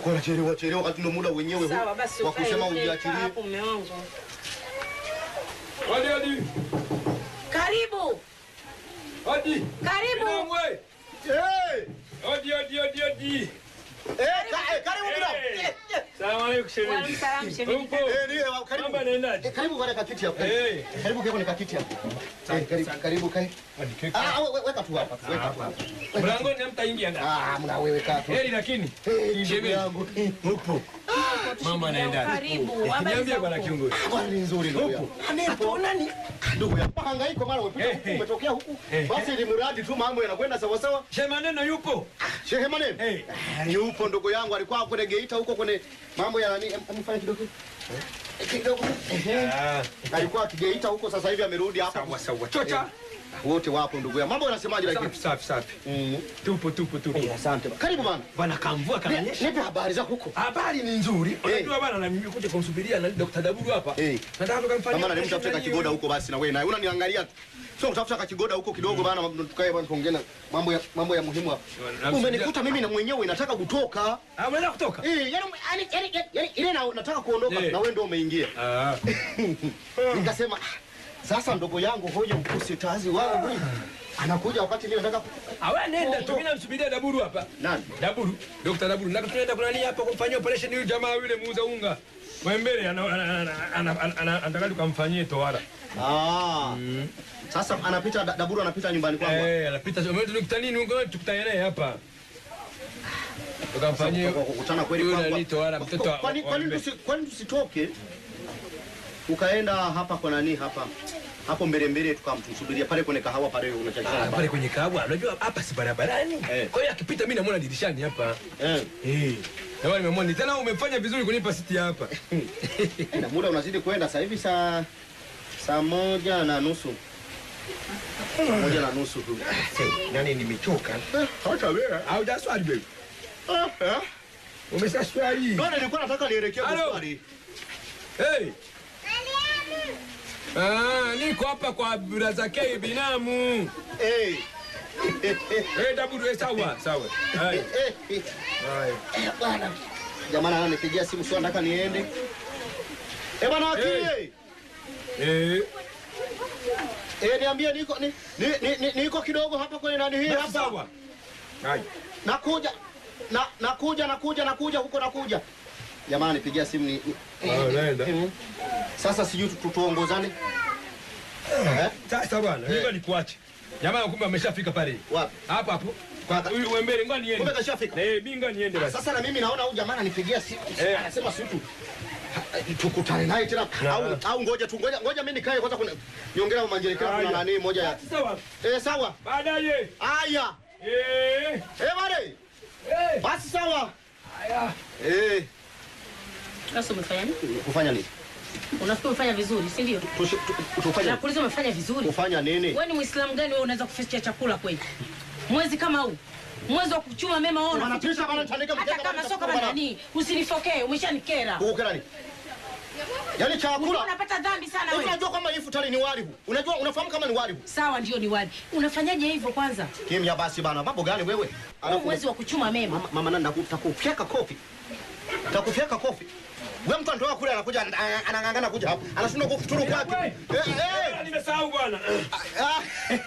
Unakuwa unachelewa chelewa wakati ndio muda wenyewe huu Sawa basi wa ukae kusema ukae ujiachilie. hapo mume wangu. Hadi hadi. Karibu. Hadi. Karibu. Inamwe. Eh! Hadi hadi hadi hadi. Eh, ka- eh, karibu binamu. Eh. Eh, eh. Salamu alaykum Waalaikum shemeji. salaam shemeji. Upo? Eh, ndio, karibu. Mambo yanaendaje? Eh, karibu kwenye kakiti hapo. Eh. Karibu kwa kwenye kakiti hapo. Eh, karibu karibu kae. Hadi keki. Ah, we- we- weka tu hapa. Weka tu hapa. Mlangoni hamtaingia ndani. Ah, mna wewe kaa tu. Heri lakini. Eh, ndugu Shemeji. yangu. Eh, Upo. Mambo yanaendaje? Karibu. Habari Niambie za bwana huko? kiongozi. Habari ni nzuri ndugu yangu. Nipo. nani? Ndugu yangu. Hangaiko mara umepita Eh, huku, eh. umetokea huku. Eh. Basi ili mradi tu mambo yanakwenda sawa sawa. Shehe maneno yupo? Shehe Manene. Eh. Ah, Yupo ndugu yangu alikuwa kwenye Geita huko kwenye mambo ya nani? Amefanya kidogo. Eh, Kidogo. Ehe. Ah, Alikuwa akigeita huko sasa hivi amerudi hapa. sawa sawa. Chocha. Wote wapo ndugu yangu. Mambo yanasemaje lakini? Safi safi safi. Mm. Tupo tupo tupo. Eh, Asante. Karibu bana. Bwana kamvua Ni- kananyesha. Nipe habari za huko. Habari ni nzuri. Unajua bwana na mimi kuja kumsubiria na Dr. Daburu hapa. Eh. Nataka tukamfanyia. Kama nalimtafuta kakigoda huko basi na wewe naye unaniangalia tu. Sio kutafuta kakigoda huko kidogo bana tukae bana tuongee na mambo ya mambo ya muhimu hapa. Namsubiria- Umenikuta mimi na mwenyewe nataka kutoka. Ah, unaweza kutoka? Eh, yani yani yani, yani ile na nataka kuondoka Eh. na wewe ndio umeingia. Ah. Nikasema "Ah, sasa ndogo yangu huyo mkusitazi wangu anakuja wakati mimi nataka Awe nenda tu mimi namsubiria Daburu hapa. nani? Daburu, Dr. Daburu. Na tunaenda kuna nini hapa kumfanyia operation huyu jamaa yule muuza unga. Mwembele ana- ana- ana- ana- ana- ana- anataka tukamfanyie tohara. Ah. Sasa anapita Da- Daburu anapita nyumbani kwangu. Eh, anapita sio mimi tunikutana nini unga tukutane naye hapa. Tukamfanyie Kwa kukutana kweli Yule kwangu. ni tohara, mtoto wa- Kwani wa kwani mbe. tusi- kwani tusitoke ukaenda hapa kwa nani hapa hapo mbele mbele tukamsubiria pale kwenye kahawa pale Ah, unachakisha pale kwenye kahawa. Unajua hapa si barabarani. Eh. Kwa hiyo akipita mimi namuona dirishani hapa. eh Eh. Jamani nimemwona tena umefanya vizuri kunipa siti hapa. na muda unazidi kwenda sasa hivi saa saa moja na nusu saa moja na nusu tu Nani nimechoka. hata wewe Au daswali baby. ah eh Umeshaswali. ndio nilikuwa nataka nielekee kwa Halo. swali Hey. Ah, niko hapa kwa braza K binamu. eh eh eh Eh, Daburu, eh, sawa, sawa. Hai. eh eh Hai. bwana jamani ananipigia simu sio nataka niende eh bwana akili Eh, Eh, niambie niko ni, ni, ni, ni, niko kidogo hapa kwenye nani hii basi hapa. sawa. Hai. Nakuja. Na nakuja nakuja nakuja huko nakuja. Jamani pigia simu ni, ni Ah, naenda. Mhm. Sasa sijui tu- tu- tuongozane. Eh? Sasa bwana, ngoja nikuache. Jamaa kumbe ameshafika pale. Wapi? Hapa hapo. Kwa- Huyu wembele ngoja niende. Kumbe kashafika. Eh, mimi ngoja niende basi. Sasa na mimi naona huyu jamaa ananipigia simu. Eh. Anasema si tu tukutane naye tena au au ngoja tu ngoja ngoja mimi nikae kwanza kuna niongea na manjelekea kuna Haya. nani moja ya. Basi sawa. Eh sawa. Baadaye. Aya. Eh. Eh bale. Eh. Basi sawa. Haya. Eh Sasa umefanya nini? kufanya nini? Unafikiri umefanya vizuri, si ndio? Tushi- tu- Tufanye Nakuuliza umefanya vizuri. kufanya nini? Wewe ni Muislamu gani wewe unaweza kufikia chakula kweli? Mwezi kama huu. Mwezi wa kuchuma mema wewe Bana, unafikia pisha bana, tandika Hata mkeka kama bana, sio kama bana. nani, usinifokee, umeshanikera. Kukera nini? Yaani Unajua chakula. unapata dhambi sana Hivi wewe. unajua kama hii futari ni wali huu? Unajua unafahamu kama ni wali huu? Sawa ndio ni wadi. Unafanyaje hivyo kwanza? Kimya basi bana. Mambo gani wewe? Huu Alafu mwezi wa kuchuma mema. mama, mama nani nakufyeka kofi. Takufyeka kofi. Wewe mtu anatoka kule anakuja ana- anang'ang'ana kuja hapa. Anashindwa kufuturu kwake. Wewe. Eh eh. Nimesahau bwana. Ah.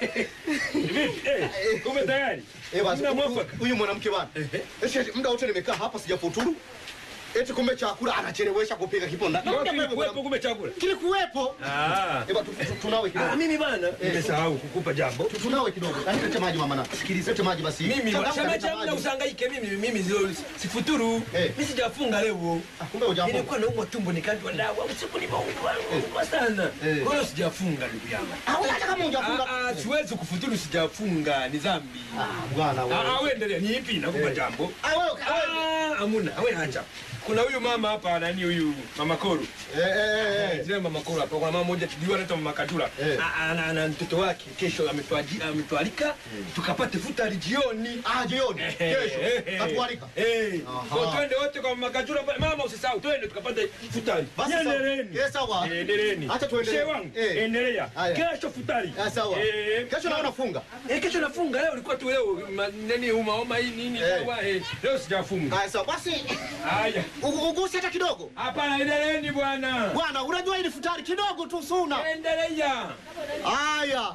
Vipi? Eh, ume tayari? Eh basi Muda huyu- mwafaka. huyu mwanamke bana. Eti eti muda wote nimekaa hapa sijafuturu. Eti kumbe chakula anachelewesha kupika kiponda. Ngoja kilikuwepo kumbe chakula. Kilikuwepo. Ah. Eh bana tu- tu- tunawe kidogo. Ah, mimi bana nimesahau kukupa jambo. Tu- tunawe kidogo. Yaani lete maji mama na. Sikiliza. Lete maji basi. Mimi Changamka, shamba leta changu na maji. usangaike mimi mimi zio sifuturu. Eh. Mimi sijafunga leo. Ah, Kumbe hujambo. Nilikuwa naumwa tumbo nikandwa dawa usiku nimeumwa umwa sana. Eh. Kwa hiyo sijafunga ndugu yangu. Ah, wewe hata kama hujafunga. Ah, ah, siwezi kufuturu sijafunga ni dhambi. Ah, bwana Ah, wewe. ah, wewe endelea ni ipi nakupa jambo. Ah, wewe. wewe. Ah, amuna, wewe acha. Kuna huyu mama hapa nani huyu Mama Koru. Eh eh eh. Zile Mama Koru hapa kuna mama mmoja tujua anaitwa Mama Katura. Eh. Ah, Ana ana mtoto wake kesho ametuaji- ametualika tukapate futari jioni. Ah, jioni. Kesho. Tatualika. Eh. Aha. Kwa twende wote kwa kwa makachura pale. Mama usisahau twende tukapate futari. Basi sawa. Endeleeni. Eh, sawa. Eh, Endeleeni. Acha tuendelee. Shehe wangu, Eh. endelea. Haya. Kesho futari. Ah, sawa. Eh, Kesho naona funga. Eh, kesho nafunga leo ilikuwa tu leo ma- nani uma homa hii nini Eh. sawa eh. Leo sijafunga. Haya sawa. Basi Haya. ugu- ugusi hata kidogo. Hapana, endeleeni bwana. Bwana, unajua hili futari kidogo tu suna. Endelea. Haya.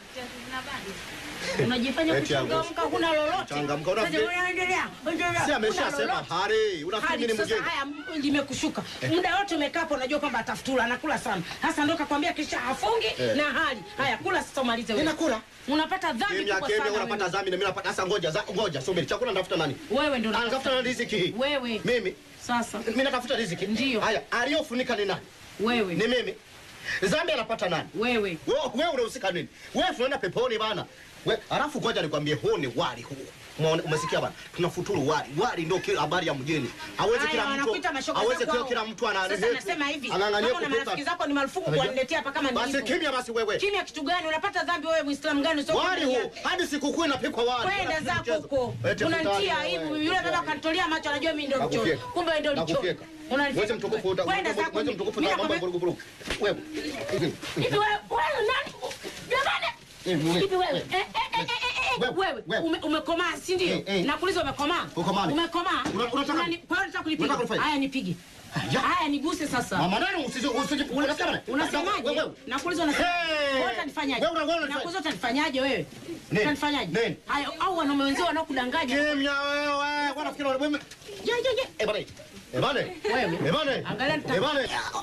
Unajifanya Eti yangu. kuchangamka, huna lolote. Changamka, una- Sasa unaendelea, endelea. Si ameshasema Huna lolote. hari. Unafikiri Hadi mimi ni sasa mgeni? haya m- limekushuka muda wote umekaa hapo, unajua kwamba atafutula anakula sana. Hasa ndo kakwambia kisha hafungi Eh. na hali haya, kula sasa, umalize wewe. Ninakula. Unapata dhambi Kimya kubwa kimya sana unapata wewe. dhambi na mimi napata sasa ngoja za, ngoja subiri. Chakula natafuta nani? Wewe ndo Anatafuta nani riziki hii? Wewe. Mimi. sasa, Mimi natafuta riziki. Ndio. Haya, aliyofunika ni nani? wewe Ni mimi. Dhambi anapata nani? wewe Wewe wewe unahusika nini? Wewe tunaenda peponi bana. We, alafu ngoja nikwambie huu ni wali huu. Umeona- Umesikia bana? Tunafuturu wali. Wali ndio kila habari ya mjini. Hawezi Haya, kila mtu. wanakuita mashoga Hawezi zako kila hao. kila mtu ana Sasa nasema hivi, Anang'ang'ania kama una kupika. marafiki zako ni marufuku Unajua? kuwaniletea hapa kama Basi nilivyo. kimya basi wewe. Kimya kitu gani? Unapata dhambi wewe Muislamu gani usio Wali huu hadi sikukuu inapikwa wali. Kwenda Hakuna zako mchezo. huko. Eti Unanitia futari, aibu. wewe. Yule baba kanitolea macho anajua mimi ndio mchoyo. Nakufyeka. Kumbe wewe ndio mchoyo. Nakufyeka. Unanifyeka. Mwezi mtukufu uta- Kwenda zako. mwezi mtukufu Mimi na mambo ya nakwambia- burugu Wewe. Hivi. Hivi wewe wewe nani? Jamani. Hivi wewe. Hivi wewe. Eh, eh, eh, eh, eh, Wewe, Wewe wewe. ume- umekomaa si ndio? Eh, eh. Nakuuliza umekomaa? Ukomani. Umekomaa? Una- unataka- Unani- Kwa hiyo unataka kunipiga? Unataka kunifanya? Haya nipige. Ya. Haya niguse sasa. Mama nani usije usije unasikia bana? Unasemaje? Wewe, wewe. Nakuuliza unasemaje? Hey! Wewe utanifanyaje? Wewe unaona unanifanya- Nakuuliza utanifanyaje wewe? Nini? Utanifanyaje? Nini? Haya au wanaume wenzao wanaokudanganya. Kimya wewe. Wanafikiri wana wewe. Ya ya ya. Eh bana. Eh bana. Wewe. Eh bana. Angalia nita- Eh bana.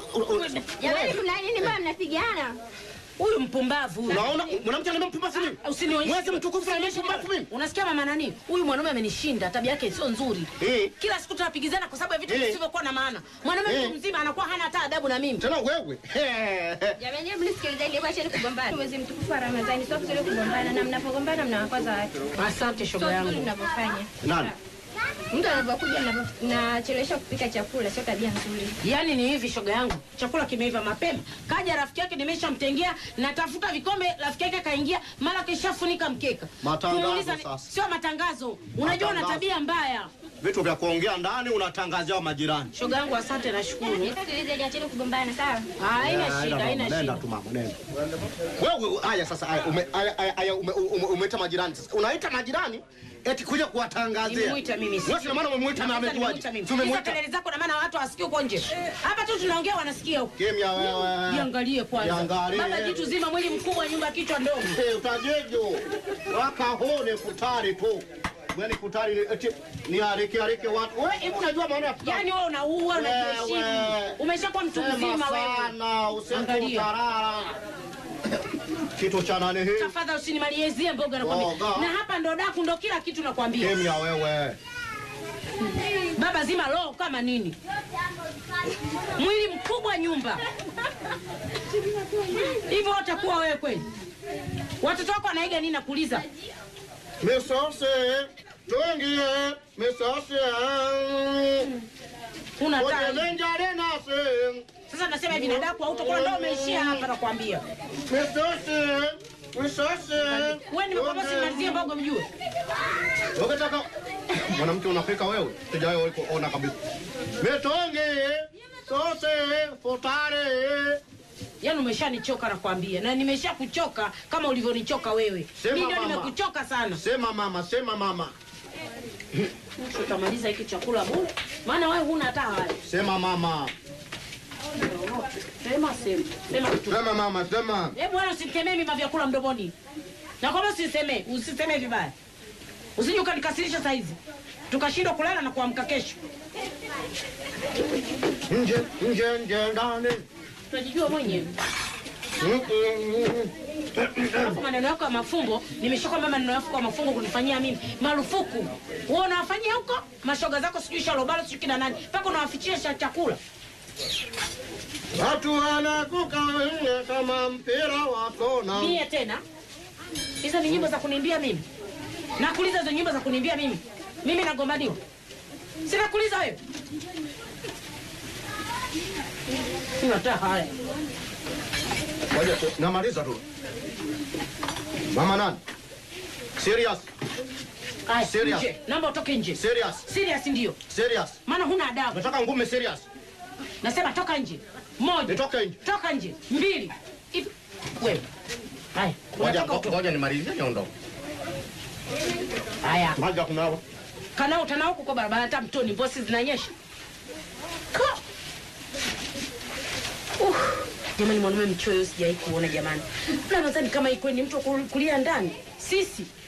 Jamani, mna nini? Mbona mnapigana? Huyu mpumbavu. huyu. Unaona mwanamke anambia mpumbavu nini? Usinionyeshe. Mwezi mtukufu anambia mpumbavu mimi. Unasikia mama nani? Huyu mwanaume amenishinda, tabia yake sio nzuri. Eh. Kila siku tunapigizana kwa sababu ya vitu Eh. visivyokuwa na maana. Mwanaume Eh. mtu mzima anakuwa hana hata adabu na mimi. Tena wewe. Jamani, hebu nisikilizeni, hebu acheni kugombana. Mwezi mtukufu wa Ramadhani sio vizuri kugombana, na mnapogombana mnawakwaza watu. Asante shoga Sio vizuri yangu. mnavyofanya. Nani? Mtu anapokuja mnavyo- mnachelewesha kupika chakula, sio tabia nzuri. Yaani ni hivi shoga yangu, chakula kimeiva mapema. Kaja rafiki yake nimeshamtengea, natafuta vikombe, rafiki yake kaingia, mara kishafunika mkeka. Matangazo Kumuuliza ni- sasa. Sio matangazo. Unajua una Matangazo. tabia mbaya. Vitu vya kuongea ndani unatangazia majirani. Shoga yangu asante nashukuru. Nisikilizeni, acheni kugombana, sawa? Haina Eh, shida, mama, haina Nenda shida. tu mama, nenda. Wewe haya sasa haya ume haya haya, haya, ume- ume- umeita majirani sasa. Unaita majirani eti kuja kuwatangazia. Nimemuita mimi. Wewe sina maana umemuita na Sasa amejuaje? nimemuita mimi. Hizo Tumemuita. kelele zako na maana watu hawasikii huko nje. Hapa tu tunaongea wanasikia huko. Kimya wewe. Jiangalie kwanza. Jiangalie. Baba jitu zima mwili mkubwa nyumba kichwa ndogo. Eh, utajejo. Wakahone futari tu. Mwani futari ni- eti ni arike arike watu. Wewe hebu unajua maana ya futari? Yaani wewe unaua Wewe. unajiheshimu. Umeshakuwa mtu Sema mzima wewe. sana, useme Angalia. utarara. Kitu cha nani hii? Tafadhali usinimalizie mboga nakwambia. Mboga. Na hapa ndo daku ndo kila kitu nakwambia. Kimya wewe. Baba zima roho kama nini? Mwili mkubwa nyumba. Hivyo utakuwa wewe kweli? Watoto wako wanaiga nini nakuuliza? Misose, tuingie, misose. Una Oje taa. menjare nase. Sasa nasema hivi na daku hautakuwa ndo umeishia hapa nakwambia. Misose, misose. Wewe nimekwambia usimalizie mboga mjue. Ukitaka mwanamke unapika wewe, sijawahi kuona kabisa. Mitonge, sose, futare. Yaani umeshanichoka nakwambia, na nimesha kuchoka kama ulivyonichoka wewe. Sema Mimi ndio mama. nimekuchoka sana. Sema mama, sema mama. Tutamaliza hiki chakula bure, maana wewe huna hata hali. Sema mama. Sema sema sema tu. Sema mama, sema. Hebu wewe usitemee mimi vyakula mdomoni. Na kwamba usisemee, usisemee vibaya. Usije ukanikasirisha saa hizi. Tukashindwa kulala na kuamka kesho. Nje, nje, nje ndani. Tunajijua mwenyewe. Mm, mm, mm. Alafu maneno yako ya mafumbo, nimeshakwambia maneno yako ya mafumbo kunifanyia mimi marufuku. Wewe unawafanyia huko mashoga zako sijui shalobalo sijui kina nani. Mpaka unawafichia cha chakula. Watu wanakukawia kama mpira wa kona. Mie tena. Hizo ni nyimbo za kuniimbia mimi. Nakuuliza hizo nyimbo za kuniimbia mimi. Mimi nagombaniwa. Sina kuuliza wewe. Sina hata haya. Ngoja tu, namaliza tu. Mama nani? Serious. Aya, Serious. nje. Naomba utoke nje. Serious. Serious ndio. Serious. Maana huna adabu. Nataka ngume serious. Nasema toka nje. Moja. Nitoke nje. Toka nje. Mbili. Hivi. Wewe. Haya. Ngoja Unatoka utoke. ngoja nimalizie niondoke. Haya. Maji ya kunawa. Kana utana huko kwa barabara hata mtoni mbosi zinanyesha. Ka. Uh. Jamani mwanaume mchoyo sijawahi kuona jamani. Na nadhani kama iko ni mtu wa kulia ndani. Sisi